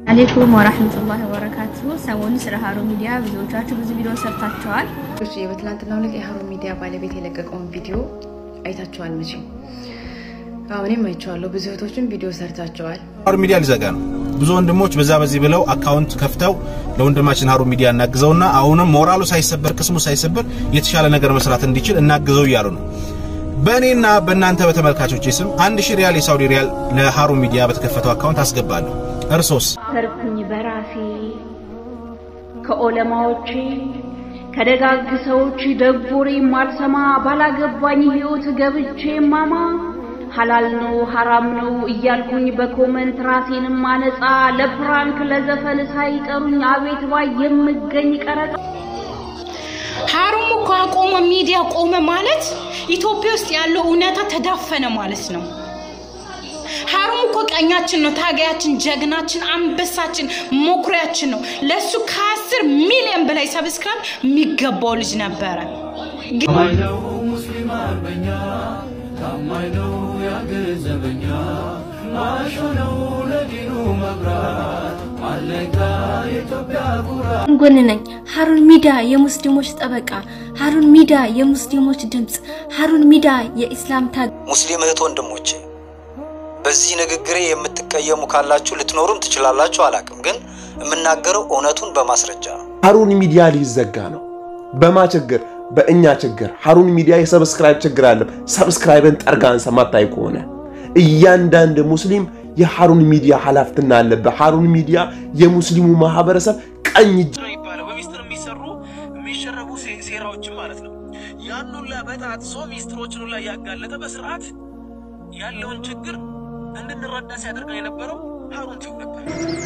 አሌይኩም ወራህመቱላሂ ወበረካቱ። ሰሞኑን ስለ ሀሩን ሚዲያ ብዙዎቻችሁ ብዙ ቪዲዮ ሰርታችኋል። እሺ በትናንትናው ዕለት የሀሩን ሚዲያ ባለቤት የለቀቀውን ቪዲዮ አይታችኋል መቼም? አዎ እኔም አይቼዋለሁ። ብዙ እህቶችም ቪዲዮ ሰርታችኋል። ሀሩን ሚዲያ ሊዘጋ ነው። ብዙ ወንድሞች በዛ በዚህ ብለው አካውንት ከፍተው ለወንድማችን ሀሩን ሚዲያ እናግዘውና አሁንም ሞራሉ ሳይሰበር ቅስሙ ሳይሰበር የተሻለ ነገር መስራት እንዲችል እናግዘው እያሉ ነው። በእኔና በእናንተ በተመልካቾች ስም አንድ ሺህ ሪያል የሳውዲ ሪያል ለሀሩን ሚዲያ በተከፈተው አካውንት አስገባለሁ። እርሶስ? ተርኩኝ በራሴ ከኦለማዎቼ ከደጋግ ሰዎች ደጎሬ ማልሰማ ባላገባኝ ሕይወት ገብቼ ማማ ሐላል ነው ሐራም ነው እያልኩኝ በኮመንት ራሴንም ማነጻ ለፕራንክ ለዘፈን ሳይጠሩኝ አቤት ባይ የምገኝ ቀረጻ ሀሩም እኮ አቆመ፣ ሚዲያ ቆመ ማለት ኢትዮጵያ ውስጥ ያለው እውነታ ተዳፈነ ማለት ነው። ሀሩም እኮ ቀኛችን ነው፣ ታጋያችን፣ ጀግናችን፣ አንበሳችን፣ መኩሪያችን ነው። ለሱ ከአስር ሚሊዮን በላይ ሰብስክራይብ የሚገባው ልጅ ነበረ። ታማኝ ነው ሙስሊም አርበኛ፣ ታማኝ ነው ያገዘበኛ፣ ማሾ ነው ለዲኑ መብራት፣ አለጋ የኢትዮጵያ ኩራት። ጎን ነኝ። ሀሩን ሚዲያ የሙስሊሞች ጠበቃ፣ ሀሩን ሚዲያ የሙስሊሞች ድምፅ፣ ሀሩን ሚዲያ የኢስላም ታግ ሙስሊም እህት ወንድሞቼ በዚህ ንግግሬ የምትቀየሙ ካላችሁ ልትኖሩም ትችላላችሁ፣ አላቅም። ግን የምናገረው እውነቱን በማስረጃ ነው። ሀሩን ሚዲያ ሊዘጋ ነው። በማ ችግር? በእኛ ችግር። ሀሩን ሚዲያ የሰብስክራይብ ችግር አለ። ሰብስክራይብን ጠርጋን ሰማታይ ከሆነ እያንዳንድ ሙስሊም የሀሩን ሚዲያ ኃላፊነት አለበት። ሀሩን ሚዲያ የሙስሊሙ ማህበረሰብ ቀኝ እጅ ነው የሚባለው በሚስጥር የሚሰሩ የሚሸረቡ ሴራዎችን ማለት ነው። ያን ሁላ በጣጥሶ ሚስጥሮችን ሁላ እያጋለጠ በስርዓት ያለውን ችግር እንድንረዳ ሲያደርገን የነበረው ሀሩን ቲዩብ ነበር።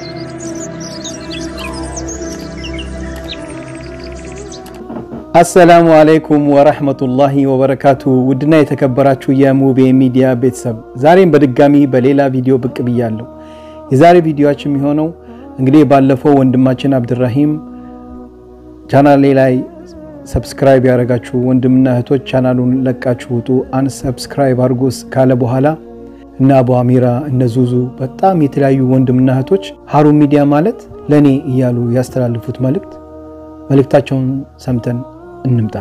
አሰላሙ አለይኩም ወረህመቱላሂ ወበረካቱ። ውድና የተከበራችሁ የሙቤ ሚዲያ ቤተሰብ ዛሬም በድጋሚ በሌላ ቪዲዮ ብቅ ብያለሁ። የዛሬ ቪዲዮችን የሚሆነው እንግዲህ ባለፈው ወንድማችን አብድራሂም ቻናሌ ላይ ሰብስክራይብ ያደረጋችሁ ወንድምና እህቶች ቻናሉን ለቃችሁ ውጡ፣ አንሰብስክራይብ አድርጎስ ካለ በኋላ እነ አቡ አሚራ እነ ዙዙ በጣም የተለያዩ ወንድምና እህቶች ሀሩን ሚዲያ ማለት ለእኔ እያሉ ያስተላልፉት መልእክት መልእክታቸውን ሰምተን እንምጣ።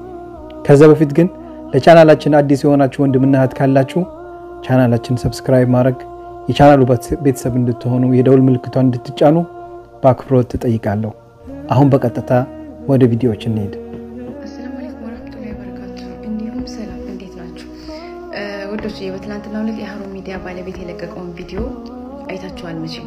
ከዛ በፊት ግን ለቻናላችን አዲስ የሆናችሁ ወንድምና እህት ካላችሁ ቻናላችን ሰብስክራይብ ማድረግ የቻናሉ ቤተሰብ እንድትሆኑ የደውል ምልክቷን እንድትጫኑ በአክብሮት ትጠይቃለሁ። አሁን በቀጥታ ወደ ቪዲዮዎች እንሄድ። አሰላሙ አለይኩም ወራህመቱላሂ ወበረካቱ። እንዲሁም ሰላም፣ እንዴት ናችሁ ወዶች? በትናንትናው ዕለት የሀሩን ሚዲያ ባለቤት የለቀቀውን ቪዲዮ አይታችኋል መቼም?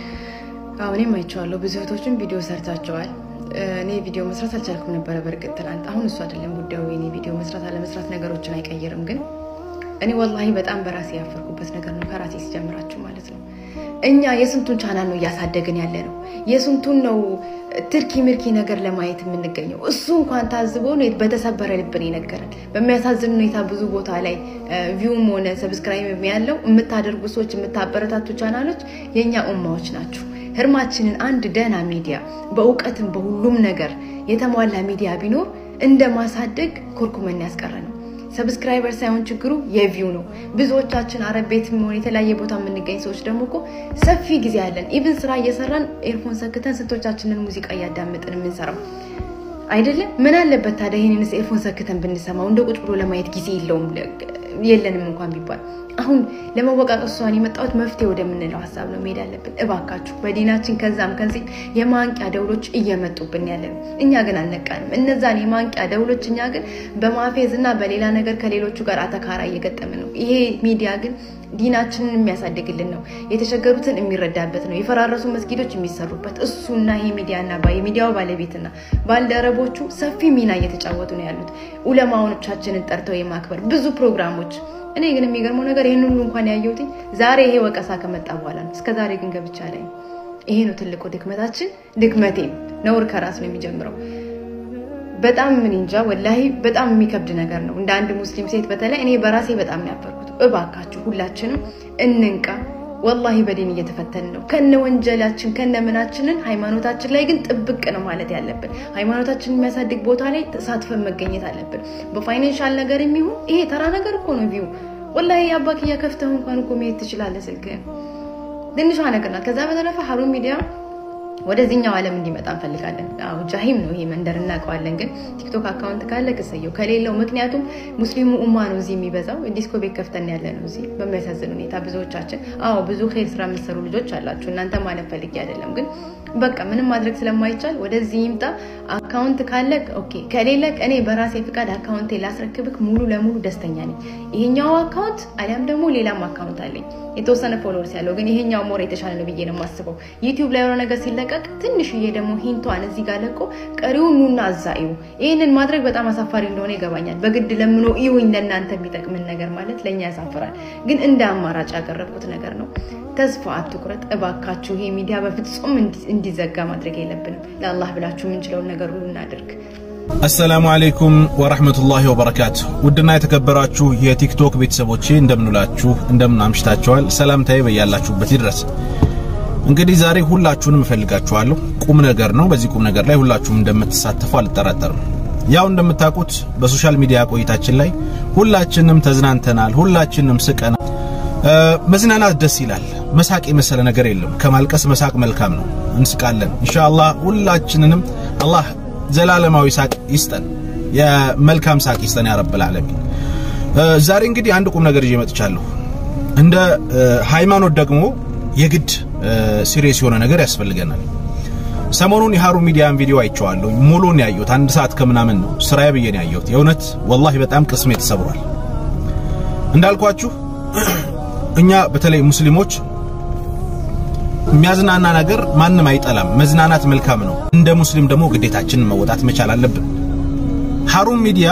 አዎ እኔም አይቼዋለሁ። ብዙ እህቶችም ቪዲዮ ሰርታችኋል። እኔ ቪዲዮ መስራት አልቻልኩም ነበረ በእርግጥ ትናንት። አሁን እሱ አይደለም ጉዳዩ። የኔ ቪዲዮ መስራት አለመስራት ነገሮችን አይቀይርም። ግን እኔ ወላሂ በጣም በራሴ ያፈርኩበት ነገር ነው፣ ከራሴ ሲጀምራችሁ ማለት ነው። እኛ የስንቱን ቻናል ነው እያሳደግን ያለ ነው? የስንቱን ነው ትርኪ ምርኪ ነገር ለማየት የምንገኘው? እሱ እንኳን ታዝቦ ነው በተሰበረ ልብን የነገረን። በሚያሳዝን ሁኔታ ብዙ ቦታ ላይ ቪውም ሆነ ሰብስክራይብ ያለው የምታደርጉ ሰዎች፣ የምታበረታቱ ቻናሎች የእኛ ኡማዎች ናችሁ። ህርማችንን አንድ ደህና ሚዲያ በእውቀትም በሁሉም ነገር የተሟላ ሚዲያ ቢኖር እንደ ማሳደግ ኮርኩመን ያስቀረ ነው። ሰብስክራይበር ሳይሆን ችግሩ የቪው ነው። ብዙዎቻችን አረብ ቤትም ሆነ የተለያየ ቦታ የምንገኝ ሰዎች ደግሞ እኮ ሰፊ ጊዜ አለን። ኢቭን ስራ እየሰራን ኤርፎን ሰክተን ስንቶቻችንን ሙዚቃ እያዳመጥን የምንሰራው አይደለም? ምን አለበት ታዲያ ይህንንስ ኤርፎን ሰክተን ብንሰማው? እንደ ቁጭ ብሎ ለማየት ጊዜ የለውም የለንም እንኳን ቢባል አሁን ለመወቃቀስ እሷን የመጣሁት መፍትሄ ወደምንለው ሀሳብ ነው መሄድ ያለብን። እባካችሁ በዲናችን ከዛም ከዚህ የማንቂያ ደውሎች እየመጡብን ያለ ነው። እኛ ግን አልነቃንም። እነዛን የማንቂያ ደውሎች እኛ ግን በማፌዝ እና በሌላ ነገር ከሌሎቹ ጋር አተካራ እየገጠመ ነው። ይሄ ሚዲያ ግን ዲናችንን የሚያሳድግልን ነው። የተቸገሩትን የሚረዳበት ነው። የፈራረሱ መስጊዶች የሚሰሩበት እሱና ይሄ ሚዲያና የሚዲያው ባለቤትና ባልደረቦቹ ሰፊ ሚና እየተጫወቱ ነው ያሉት። ኡለማዎቻችንን ጠርተው የማክበር ብዙ ፕሮግራሞች እኔ ግን የሚገርመው ነገር ይህን ሁሉ እንኳን ያየሁትኝ ዛሬ ይሄ ወቀሳ ከመጣ በኋላ ነው። እስከ ዛሬ ግን ገብቻ ላይ ይሄ ነው ትልቁ ድክመታችን። ድክመቴም ነውር ከራስ ነው የሚጀምረው። በጣም ምን እንጃ ወላሂ በጣም የሚከብድ ነገር ነው። እንደ አንድ ሙስሊም ሴት በተለይ እኔ በራሴ በጣም ነው ያፈርኩት። እባካችሁ ሁላችንም እንንቃ። ወላሂ በዲን እየተፈተን ነው ከነ ወንጀላችን ከነ ምናችንን። ሃይማኖታችን ላይ ግን ጥብቅ ነው ማለት ያለብን። ሃይማኖታችንን የሚያሳድግ ቦታ ላይ ተሳትፈን መገኘት አለብን። በፋይናንሻል ነገር የሚሆን ይሄ ተራ ነገር እኮ ነው። ቪው ወላሂ አባክያ ከፍተህ እንኳን እኮ መሄድ ትችላለህ ስልክህን ትንሿ ነገር ናት። ከዛ በተረፈ ሀሩን ሚዲያ ወደዚህኛው ዓለም እንዲመጣ እንፈልጋለን። አዎ ጃሂም ነው ይሄ መንደር እናውቀዋለን። ግን ቲክቶክ አካውንት ካለ ቅሰየው ከሌለው፣ ምክንያቱም ሙስሊሙ ኡማ ነው እዚህ የሚበዛው። ዲስኮ ቤት ከፍተን ያለ ነው እዚህ በሚያሳዝን ሁኔታ ብዙዎቻችን። አዎ ብዙ ኸይር ስራ የምትሰሩ ልጆች አላችሁ። እናንተ ማለት ፈልጌ አይደለም፣ ግን በቃ ምንም ማድረግ ስለማይቻል ወደዚህ ይምጣ። አካውንት ካለ ኦኬ፣ ከሌለ እኔ በራሴ ፍቃድ አካውንቴ ላስረክብክ ሙሉ ለሙሉ ደስተኛ ነኝ። ይሄኛው አካውንት አሊያም ደግሞ ሌላም አካውንት አለኝ የተወሰነ ፎሎወርስ ያለው ግን ይሄኛው ሞር የተሻለ ነው ብዬ ነው የማስበው። ዩቲዩብ ላይ የሆነ ነገር ሲለቀቅ ትንሽዬ ደግሞ ሂንቷን እዚህ ጋር ለቆ ቀሪውን ኑና እዛ እዩ። ይህንን ማድረግ በጣም አሳፋሪ እንደሆነ ይገባኛል። በግድ ለምኖ እዩኝ ለእናንተ የሚጠቅምን ነገር ማለት ለእኛ ያሳፍራል። ግን እንደ አማራጭ ያቀረብኩት ነገር ነው። ተስፋ አትቁረጥ እባካችሁ። ይሄ ሚዲያ በፍጹም እንዲዘጋ ማድረግ የለብንም። ለአላህ ብላችሁ የምንችለውን ነገር ሁሉ እናድርግ። አሰላሙ አለይኩም ወራህመቱላሂ ወበረካቱ። ውድና የተከበራችሁ የቲክቶክ ቤተሰቦቼ እንደምንላችሁ እንደምን አምሽታችኋል? ሰላምታዬ በያላችሁበት ይድረስ። እንግዲህ ዛሬ ሁላችሁንም እፈልጋችኋለሁ። ቁም ነገር ነው። በዚህ ቁም ነገር ላይ ሁላችሁም እንደምትሳተፉ አልጠራጠርም። ያው እንደምታውቁት በሶሻል ሚዲያ ቆይታችን ላይ ሁላችንም ተዝናንተናል፣ ሁላችንም ስቀናል። መዝናናት ደስ ይላል። መሳቅ የመሰለ ነገር የለም። ከማልቀስ መሳቅ መልካም ነው። እንስቃለን። ኢንሻአላህ ሁላችንንም አላህ ዘላለማዊ ሳቅ ይስጠን፣ የመልካም ሳቅ ይስጠን ያ ረብል ዓለሚን። ዛሬ እንግዲህ አንድ ቁም ነገር ይዤ መጥቻለሁ። እንደ ሃይማኖት ደግሞ የግድ ሲሪየስ የሆነ ነገር ያስፈልገናል። ሰሞኑን የሀሩን ሚዲያን ቪዲዮ አይቼዋለሁ። ሙሉን ያየሁት አንድ ሰዓት ከምናምን ነው። ስራዬ ብዬ ነው ያየሁት። የእውነት ወላሂ በጣም ቅስሜ ተሰብሯል። እንዳልኳችሁ እኛ በተለይ ሙስሊሞች የሚያዝናና ነገር ማንም አይጠላም። መዝናናት መልካም ነው። እንደ ሙስሊም ደግሞ ግዴታችንን መወጣት መቻል አለብን። ሀሩን ሚዲያ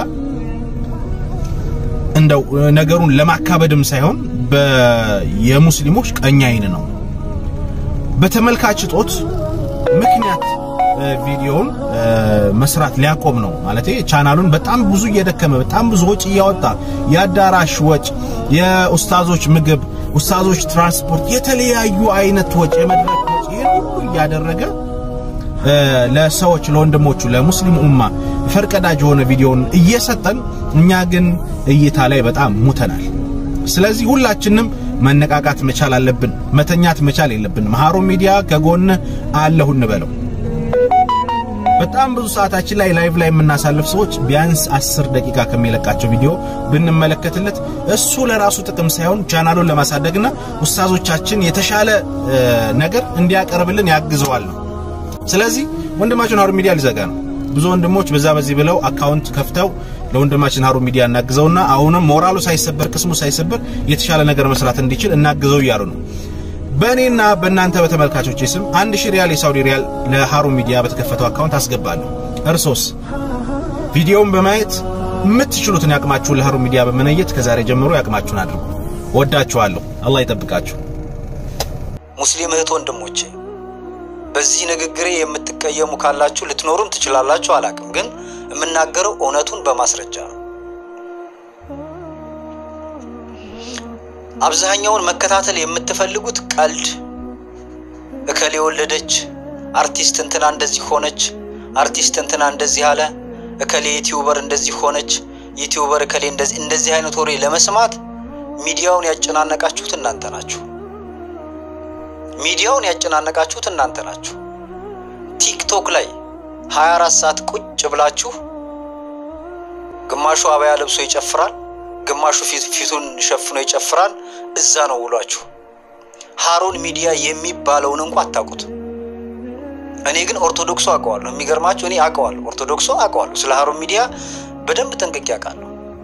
እንደው ነገሩን ለማካበድም ሳይሆን የሙስሊሞች ቀኝ አይን ነው። በተመልካች እጦት ምክንያት ቪዲዮውን መስራት ሊያቆም ነው ማለት ቻናሉን በጣም ብዙ እየደከመ በጣም ብዙ ወጪ እያወጣ የአዳራሽ ወጪ፣ የኡስታዞች ምግብ፣ ኡስታዞች ትራንስፖርት፣ የተለያዩ አይነት ወጪ፣ የመድረክ ወጪ ይሄን ሁሉ እያደረገ ለሰዎች ለወንድሞቹ ለሙስሊም ኡማ ፈርቀዳጅ የሆነ ቪዲዮውን እየሰጠን እኛ ግን እይታ ላይ በጣም ሙተናል። ስለዚህ ሁላችንም መነቃቃት መቻል አለብን። መተኛት መቻል የለብንም። ሀሩን ሚዲያ ከጎን አለሁ እንበለው። በጣም ብዙ ሰዓታችን ላይ ላይቭ ላይ የምናሳልፍ ሰዎች ቢያንስ አስር ደቂቃ ከሚለቃቸው ቪዲዮ ብንመለከትለት እሱ ለራሱ ጥቅም ሳይሆን ቻናሉን ለማሳደግና ኡስታዞቻችን የተሻለ ነገር እንዲያቀርብልን ያግዘዋል ነው። ስለዚህ ወንድማችን ሀሩን ሚዲያ ሊዘጋ ነው። ብዙ ወንድሞች በዛ በዚህ ብለው አካውንት ከፍተው ለወንድማችን ሀሩን ሚዲያ እናግዘውና አሁንም ሞራሉ ሳይሰበር ቅስሙ ሳይሰበር የተሻለ ነገር መስራት እንዲችል እናግዘው እያሉ ነው። በእኔና በእናንተ በተመልካቾች ስም አንድ ሺህ ሪያል የሳውዲ ሪያል ለሀሩን ሚዲያ በተከፈተው አካውንት አስገባለሁ። እርሶስ ቪዲዮውን በማየት የምትችሉትን ያቅማችሁን ለሀሩን ሚዲያ በመነየት ከዛሬ ጀምሮ ያቅማችሁን አድርጉ። ወዳችኋለሁ። አላህ ይጠብቃችሁ። ሙስሊም እህት ወንድሞቼ በዚህ ንግግሬ የምትቀየሙ ካላችሁ ልትኖሩም ትችላላችሁ፣ አላቅም። ግን የምናገረው እውነቱን በማስረጃ ነው። አብዛኛውን መከታተል የምትፈልጉት ቀልድ፣ እከሌ ወለደች፣ አርቲስት እንትና እንደዚህ ሆነች፣ አርቲስት እንትና እንደዚህ አለ፣ እከሌ ዩቲዩበር እንደዚህ ሆነች፣ ዩቲዩበር እከሌ እንደዚህ እንደዚህ አይነት ወሬ ለመስማት ሚዲያውን ያጨናነቃችሁት እናንተ ናችሁ። ሚዲያውን ያጨናነቃችሁት እናንተ ናችሁ። ቲክቶክ ላይ 24 ሰዓት ቁጭ ብላችሁ ግማሹ አበያ ለብሶ ይጨፍራል፣ ግማሹ ፊቱን ሸፍኖ ይጨፍራል። እዛ ነው ውሏችሁ። ሀሩን ሚዲያ የሚባለውን እንኳ አታውቁት። እኔ ግን ኦርቶዶክሱ አውቀዋለሁ። የሚገርማችሁ እኔ አውቀዋለሁ፣ ኦርቶዶክሱ አውቀዋለሁ። ስለ ሀሩን ሚዲያ በደንብ ጠንቅቄ አውቃለሁ።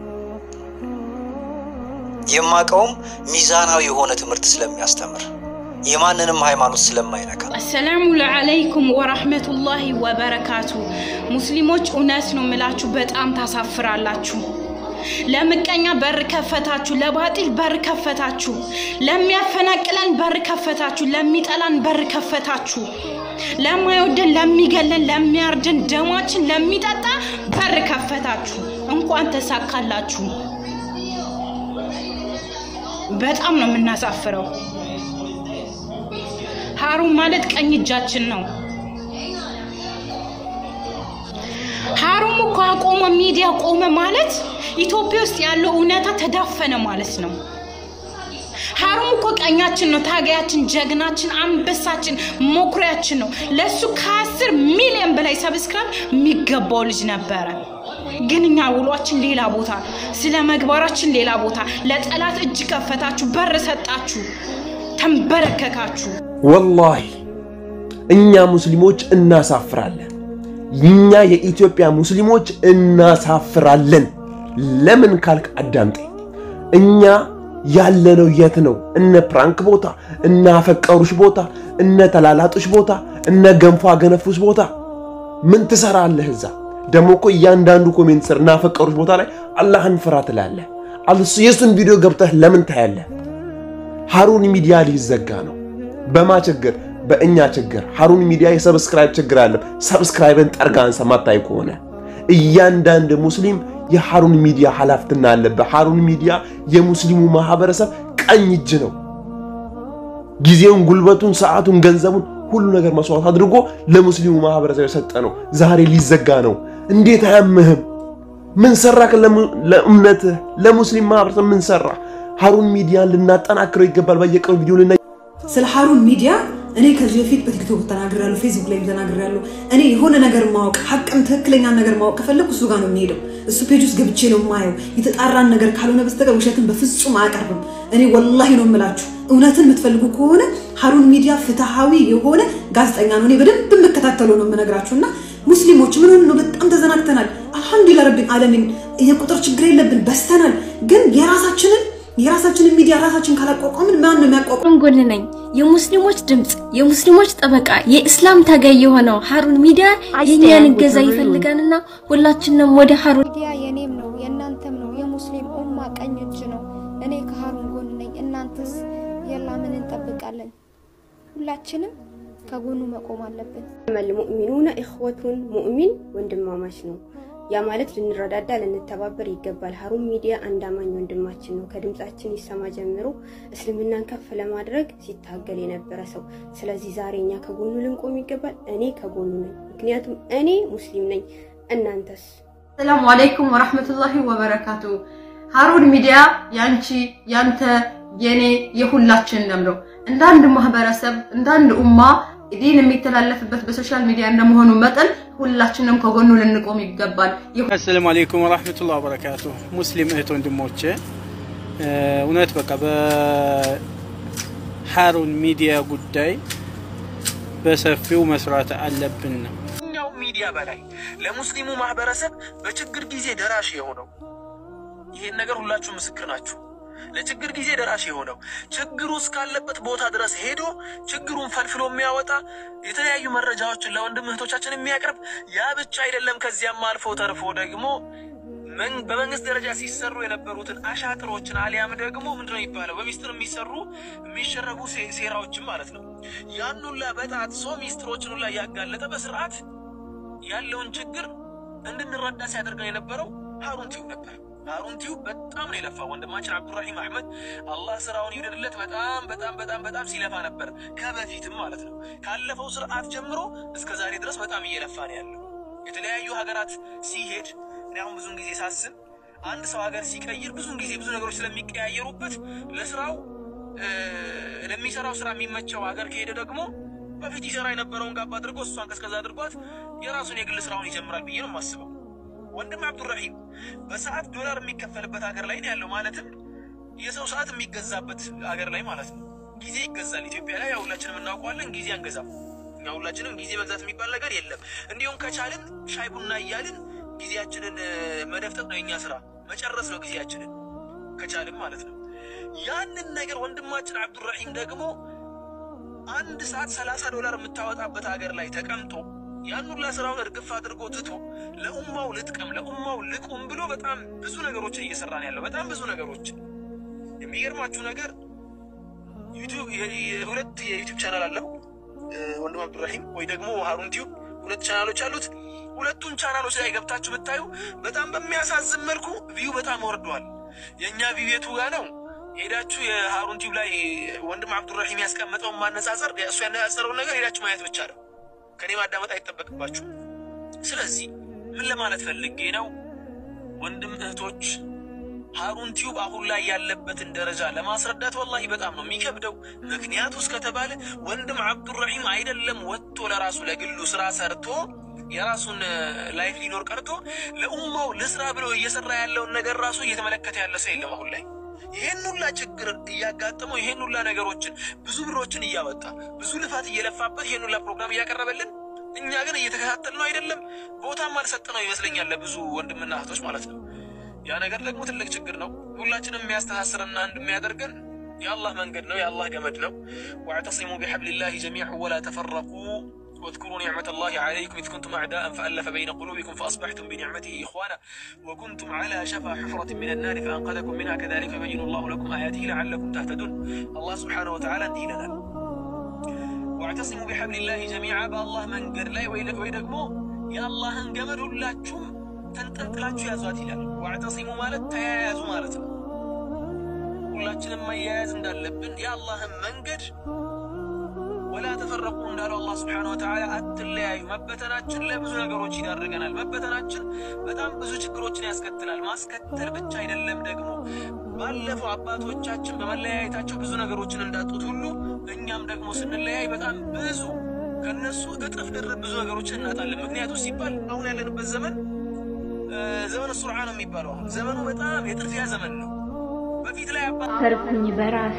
የማውቀውም ሚዛናዊ የሆነ ትምህርት ስለሚያስተምር የማንንም ሃይማኖት ስለማይነካ። አሰላሙ አለይኩም ወራህመቱላሂ ወበረካቱ። ሙስሊሞች እውነት ነው የምላችሁ፣ በጣም ታሳፍራላችሁ። ለምቀኛ በር ከፈታችሁ፣ ለባጢል በር ከፈታችሁ፣ ለሚያፈናቅለን በር ከፈታችሁ፣ ለሚጠላን በር ከፈታችሁ፣ ለማይወደን፣ ለሚገለን፣ ለሚያርደን፣ ደማችን ለሚጠጣ በር ከፈታችሁ። እንኳን ተሳካላችሁ። በጣም ነው የምናሳፍረው። ሀሩን ማለት ቀኝ እጃችን ነው። ሀሩን እኮ አቆመ፣ ሚዲያ ቆመ ማለት ኢትዮጵያ ውስጥ ያለው እውነታ ተዳፈነ ማለት ነው። ሀሩም እኮ ቀኛችን ነው፣ ታጋያችን፣ ጀግናችን፣ አንበሳችን፣ መኩሪያችን ነው። ለሱ ከአስር ሚሊዮን በላይ ሰብስክራይብ የሚገባው ልጅ ነበረ። ግን እኛ ውሏችን ሌላ ቦታ፣ ስለ መግባራችን ሌላ ቦታ። ለጠላት እጅ ከፈታችሁ፣ በር ሰጣችሁ፣ ተንበረከካችሁ። ወላሂ እኛ ሙስሊሞች እናሳፍራለን። እኛ የኢትዮጵያ ሙስሊሞች እናሳፍራለን። ለምን ካልክ አዳምጠኝ። እኛ ያለነው የት ነው? እነ ፕራንክ ቦታ፣ እነ አፈቀሩሽ ቦታ፣ እነ ተላላጡሽ ቦታ፣ እነ ገንፎ አገነፉሽ ቦታ ምን ትሰራለህ እዛ? ደግሞ እኮ እያንዳንዱ ኮሜንት ስር እናፈቀሩሽ ቦታ ላይ አላህን ፍራ ትላለህ። አልሱ የሱን ቪዲዮ ገብተህ ለምን ታያለህ? ሀሩን ሚዲያ ሊዘጋ ነው። በማ ችግር? በእኛ ችግር። ሀሩን ሚዲያ የሰብስክራይብ ችግር አለ። ሰብስክራይብን ጠርጋ አንሳ ማታይ ከሆነ እያንዳንድ ሙስሊም የሀሩን ሚዲያ ኃላፊነት አለበት። ሀሩን ሚዲያ የሙስሊሙ ማህበረሰብ ቀኝ እጅ ነው። ጊዜውን፣ ጉልበቱን፣ ሰዓቱን፣ ገንዘቡን ሁሉ ነገር መስዋዕት አድርጎ ለሙስሊሙ ማህበረሰብ የሰጠ ነው። ዛሬ ሊዘጋ ነው። እንዴት አያምህም? ምን ሰራክ? ለእምነትህ ለሙስሊም ማህበረሰብ ምን ሰራ? ሀሩን ሚዲያን ልናጠናክረው ይገባል። በየቀኑ ቪዲዮ ልና ስለ ሀሩን ሚዲያ እኔ ከዚህ በፊት በቲክቶክ ተናግሬያለሁ፣ ፌስቡክ ላይ ተናግሬያለሁ። እኔ የሆነ ነገር ማወቅ ሀቅም ትክክለኛ ነገር ማወቅ ከፈለኩ እሱ ጋር ነው የሚሄደው። እሱ ፔጅ ውስጥ ገብቼ ነው የማየው። የተጣራን ነገር ካልሆነ በስተቀር ውሸትን በፍጹም አያቀርብም። እኔ ወላሂ ነው የምላችሁ። እውነትን የምትፈልጉ ከሆነ ሀሩን ሚዲያ ፍትሃዊ የሆነ ጋዜጠኛ ነው። እኔ በደንብ የምከታተለው ነው የምነግራችሁ። እና ሙስሊሞች ምን ሆነ ነው? በጣም ተዘናግተናል። አልሐምዱሊላህ ረቢን ዓለሚን የቁጥር ችግር የለብን፣ በስተናል። ግን የራሳችንን የራሳችንን ሚዲያ ራሳችን ካላቋቋምን ማን ነው የሚያቋቋም? ጎን ነኝ። የሙስሊሞች ድምፅ፣ የሙስሊሞች ጠበቃ፣ የእስላም ታጋይ የሆነው ሀሩን ሚዲያ የእኛን እገዛ ይፈልጋልና ሁላችንም ወደ ሀሩን ሚዲያ የኔም ነው የእናንተም ነው። የሙስሊም ኡማ ቀኝ እጅ ነው። እኔ ከሀሩን ጎን ነኝ። እናንተስ? የላ ምን እንጠብቃለን? ሁላችንም ከጎኑ መቆም አለብን። ሙእሚኑነ ኢኽወቱን ሙእሚን ወንድማማች ነው። ያ ማለት ልንረዳዳ ልንተባበር ይገባል። ሀሩን ሚዲያ አንድ አማኝ ወንድማችን ነው። ከድምጻችን ይሰማ ጀምሮ እስልምናን ከፍ ለማድረግ ሲታገል የነበረ ሰው። ስለዚህ ዛሬ እኛ ከጎኑ ልንቆም ይገባል። እኔ ከጎኑ ነኝ፣ ምክንያቱም እኔ ሙስሊም ነኝ። እናንተስ? ሰላሙ አለይኩም ወራህመቱላሂ ወበረካቱ። ሀሩን ሚዲያ ያንቺ፣ ያንተ፣ የኔ የሁላችን ደም ነው። እንደ አንድ ማህበረሰብ እንደ አንድ ኡማ ዲን የሚተላለፍበት በሶሻል ሚዲያ እንደመሆኑ መጠን ሁላችንም ከጎኑ ልንቆም ይገባል። አሰላሙ አለይኩም ወራህመቱላሂ ወበረካቱ። ሙስሊም እህት ወንድሞቼ እውነት በቃ በሀሩን ሚዲያ ጉዳይ በሰፊው መስራት አለብን ነው ከየትኛው ሚዲያ በላይ ለሙስሊሙ ማህበረሰብ በችግር ጊዜ ደራሽ የሆነው ይሄን ነገር ሁላችሁ ምስክር ናችሁ። ለችግር ጊዜ ደራሽ የሆነው ችግሩ እስካለበት ቦታ ድረስ ሄዶ ችግሩን ፈልፍሎ የሚያወጣ የተለያዩ መረጃዎችን ለወንድም እህቶቻችን የሚያቀርብ ያ ብቻ አይደለም። ከዚያም አልፎ ተርፎ ደግሞ በመንግስት ደረጃ ሲሰሩ የነበሩትን አሻጥሮችን አሊያም ደግሞ ምንድነው የሚባለው በሚስጥር የሚሰሩ የሚሸረቡ ሴራዎችን ማለት ነው። ያን ሁላ በጣጥሶ ሚስጥሮችን ሁላ እያጋለጠ በስርዓት ያለውን ችግር እንድንረዳ ሲያደርገን የነበረው ሀሩን ቲዩብ ነበር። ሀሩን ቲዩብ በጣም ነው የለፋ ወንድማችን አብዱራሂም አህመድ አላህ ስራውን ይውደድለት። በጣም በጣም በጣም በጣም ሲለፋ ነበር ከበፊትም ማለት ነው። ካለፈው ስርዓት ጀምሮ እስከ ዛሬ ድረስ በጣም እየለፋ ነው ያለው። የተለያዩ ሀገራት ሲሄድ እኔ አሁን ብዙን ጊዜ ሳስብ አንድ ሰው ሀገር ሲቀይር ብዙን ጊዜ ብዙ ነገሮች ስለሚቀያየሩበት ለስራው ለሚሰራው ስራ የሚመቸው ሀገር ከሄደ ደግሞ በፊት ይሰራ የነበረውን ጋባ አድርጎ እሷን ቀዝቀዝ አድርጓት የራሱን የግል ስራውን ይጀምራል ብዬ ነው የማስበው። ወንድም አብዱራሂም በሰዓት ዶላር የሚከፈልበት ሀገር ላይ ነው ያለው። ማለትም የሰው ሰዓት የሚገዛበት ሀገር ላይ ማለት ነው። ጊዜ ይገዛል። ኢትዮጵያ ላይ ያው ሁላችንም እናውቀዋለን፣ ጊዜ አንገዛም። እኛ ሁላችንም ጊዜ መግዛት የሚባል ነገር የለም። እንዲሁም ከቻልን ሻይ ቡና እያልን ጊዜያችንን መደፍጠጥ ነው የኛ ስራ፣ መጨረስ ነው ጊዜያችንን ከቻልን ማለት ነው። ያንን ነገር ወንድማችን አብዱራሂም ደግሞ አንድ ሰዓት ሰላሳ ዶላር የምታወጣበት ሀገር ላይ ተቀምጦ ያን ሁላ ስራውን እርግፍ አድርጎ ትቶ ለኡማው ልጥቀም ለኡማው ልቁም ብሎ በጣም ብዙ ነገሮችን እየሰራ ነው ያለው። በጣም ብዙ ነገሮችን። የሚገርማችሁ ነገር ዩቲዩብ ሁለት የዩቲዩብ ቻናል አለው ወንድም አብዱራሂም ወይ ደግሞ ሀሩን ቲዩብ ሁለት ቻናሎች አሉት። ሁለቱን ቻናሎች ላይ ገብታችሁ ብታዩ በጣም በሚያሳዝን መልኩ ቪው በጣም ወርዷል። የእኛ ቪው የቱ ጋ ነው? ሄዳችሁ የሀሩን ቲዩብ ላይ ወንድም አብዱራሂም ያስቀመጠውን ማነጻጸር እሱ ያነጻጸረውን ነገር ሄዳችሁ ማየት ብቻ ነው። ከኔ ማዳመጥ አይጠበቅባችሁ። ስለዚህ ምን ለማለት ፈልጌ ነው፣ ወንድም እህቶች ሀሩን ቲዩብ አሁን ላይ ያለበትን ደረጃ ለማስረዳት ወላሂ በጣም ነው የሚከብደው። ምክንያቱ እስከተባለ ወንድም አብዱራሂም አይደለም ወጥቶ ለራሱ ለግሉ ስራ ሰርቶ የራሱን ላይፍ ሊኖር ቀርቶ ለኡማው ልስራ ብሎ እየሰራ ያለውን ነገር ራሱ እየተመለከተ ያለ ሰው የለም አሁን ላይ። ይሄን ሁላ ችግር እያጋጠመው ይሄን ሁላ ነገሮችን ብዙ ብሮችን እያወጣ ብዙ ልፋት እየለፋበት ይሄን ሁላ ፕሮግራም እያቀረበልን እኛ ግን እየተከታተል ነው አይደለም፣ ቦታም አልሰጥ ነው ይመስለኛል ለብዙ ወንድምና እህቶች ማለት ነው። ያ ነገር ደግሞ ትልቅ ችግር ነው። ሁላችንም የሚያስተሳስርና አንድ የሚያደርገን የአላህ መንገድ ነው፣ የአላህ ገመድ ነው። ወዕተሲሙ ቢሐብሊላሂ ጀሚዐን ወላ ተፈረቁ واذكروا نعمة الله عليكم إذ كنتم أعداء فألف بين قلوبكم فأصبحتم بنعمته إخوانا وكنتم على شفا حفرة من النار فأنقذكم منها كذلك يبين الله لكم آياته لعلكم تهتدون الله سبحانه وتعالى እንዲህ ይለናል واعتصموا بحبل الله جميعا በአላህ መንገድ ላይ ወይ ደግሞ የአላህን ገመድ ሁላችሁም ተንጠልጥላችሁ ያዟት ይላል። ዋዕተሲሙ ማለት ተያያዙ ማለት ነው። ሁላችንም መያያዝ እንዳለብን የአላህን መንገድ ወላ ተፈረቁ እንዳለው አላህ ስብሓነሁ ወተዓላ አትለያዩ። መበተናችን ለብዙ ነገሮች ይዳርገናል። መበተናችን በጣም ብዙ ችግሮችን ያስከትላል። ማስከተል ብቻ አይደለም ደግሞ ባለፈው አባቶቻችን በመለያየታቸው ብዙ ነገሮችን እንዳጡት ሁሉ እኛም ደግሞ ስንለያይ በጣም ብዙ ከነሱ እጥፍ ድርብ ብዙ ነገሮችን እናጣለን። ምክንያቱ ሲባል አሁን ያለንበት ዘመን ዘመን ሱርዓ ነው የሚባለው። አሁን ዘመኑ በጣም የጥድፊያ ዘመን ነው። በፊት ላይ አባ ሰርኩኝ በራሴ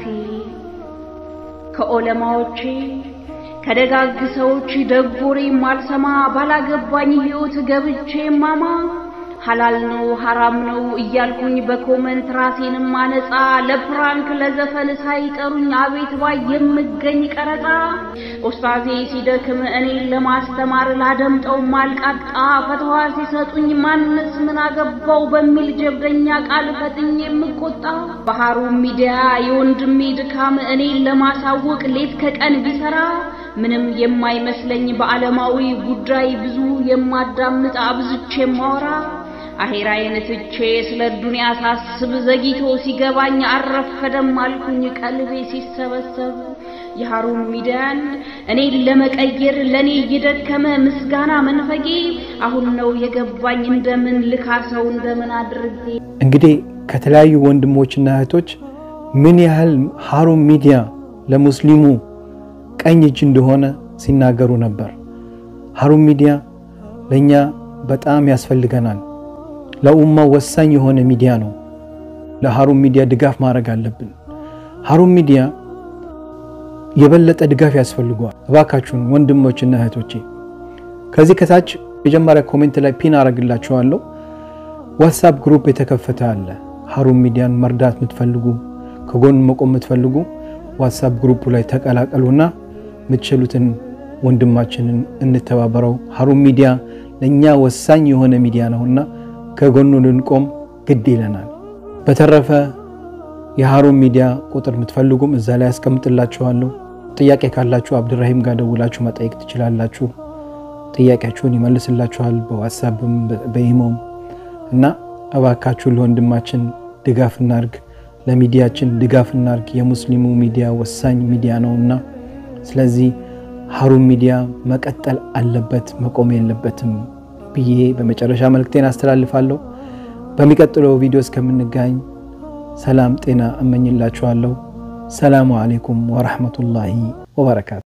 ከኦለማዎቼ ከደጋግ ሰዎች ደጎሬ ማልሰማ ባላገባኝ ህይወት ገብቼ ማማ ሐላል ነው ሐራም ነው እያልኩኝ በኮመንት ራሴንም ማነጻ ለፕራንክ ለዘፈን ሳይጠሩኝ አቤት ባይ የምገኝ ቀረጻ ኡስታዜ ሲደክም እኔን ለማስተማር ላደምጠው ማልቃጣ ፈትዋ ሲሰጡኝ ማንስ ምን አገባው በሚል ጀብደኛ ቃል ፈጥኝ የምቆጣ በሐሩን ሚዲያ የወንድሜ ድካም እኔን ለማሳወቅ ሌት ከቀን ቢሰራ ምንም የማይመስለኝ በዓለማዊ ጉዳይ ብዙ የማዳምጥ አብዝቼ የማወራ አሄራዬን ትቼ ስለ ዱንያ ሳስብ ዘግይቶ ሲገባኝ አረፈደም አልኩኝ ቀልቤ ሲሰበሰብ የሐሩን ሚዲያን እኔን ለመቀየር ለኔ እየደከመ ምስጋና መንፈጌ አሁን ነው የገባኝ እንደምን ልካሰው እንደምን አድርጌ እንግዲህ ከተለያዩ ወንድሞችና እህቶች ምን ያህል ሐሩን ሚዲያ ለሙስሊሙ ቀኝ እጅ እንደሆነ ሲናገሩ ነበር። ሐሩን ሚዲያ ለእኛ በጣም ያስፈልገናል። ለኡማው ወሳኝ የሆነ ሚዲያ ነው። ለሐሩን ሚዲያ ድጋፍ ማድረግ አለብን። ሐሩን ሚዲያ የበለጠ ድጋፍ ያስፈልገዋል። እባካችሁን ወንድሞችና እህቶቼ ከዚህ ከታች መጀመሪያ ኮሜንት ላይ ፒን አረግላችኋለሁ። ዋትሳፕ ግሩፕ የተከፈተ አለ። ሐሩን ሚዲያን መርዳት የምትፈልጉ ከጎን መቆም የምትፈልጉ ዋትሳፕ ግሩፑ ላይ ተቀላቀሉና የምትችሉትን ወንድማችንን እንተባበረው። ሐሩን ሚዲያ ለእኛ ወሳኝ የሆነ ሚዲያ ነውና ከጎኑ ልንቆም ግድ ይለናል። በተረፈ የሐሩን ሚዲያ ቁጥር የምትፈልጉም እዛ ላይ ያስቀምጥላችኋለሁ። ጥያቄ ካላችሁ አብድራሂም ጋር ደውላችሁ መጠየቅ ትችላላችሁ። ጥያቄያችሁን ይመልስላችኋል፣ በዋትሳፕም በኢሞም እና እባካችሁ ለወንድማችን ድጋፍ እናርግ፣ ለሚዲያችን ድጋፍ እናርግ። የሙስሊሙ ሚዲያ ወሳኝ ሚዲያ ነውና ስለዚህ ሐሩን ሚዲያ መቀጠል አለበት፣ መቆም የለበትም ብዬ በመጨረሻ መልእክቴን አስተላልፋለሁ። በሚቀጥለው ቪዲዮ እስከምንገናኝ ሰላም ጤና እመኝላችኋለሁ። ሰላሙ አሌይኩም ወረሕመቱላሂ ወበረካቱ።